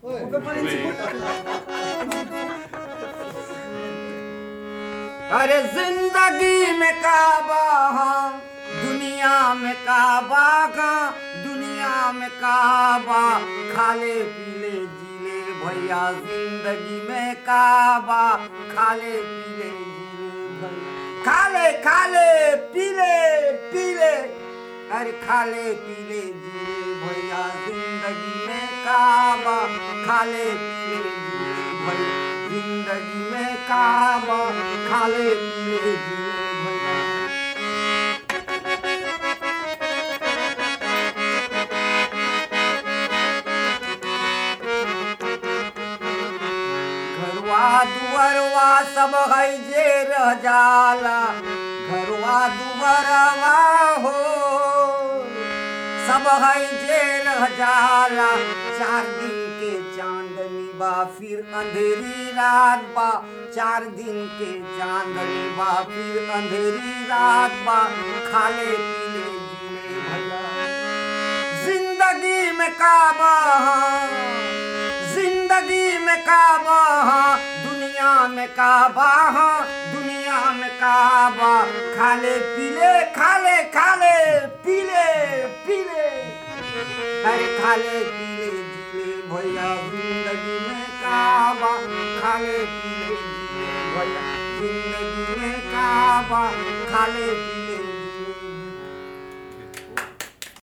अरे जिंदगी में काबा हाँ, दुनिया में काबा का दुनिया में काबा खाले पीले जीले भैया जिंदगी में काबा खाले पीले जीले भैया खाले खाले पीले पीले अरे खाले पीले जीले भैया जिंदगी में काबा खाले पीले जीले भैया जिंदगी में काबा खाले पीले जीले भैया घरवा दुवरवा सब है जे रह जाला घरवा दुवरवा हो सब है जे रह जाला चार दिन के चांदनी बा फिर अंधेरी रात बा चार दिन के चांदनी बा फिर अंधेरी रात बा खाले पीले जीले भैया जिंदगी में काबा जिंदगी में काबा दुनिया में काबा दुनिया में काबा खाले पीले खाले खाले पीले पीले अरे खाले पीले जीले भैया जिंदगी में काबा खाले पीले जीले भैया जिंदगी में काबा खाले पीले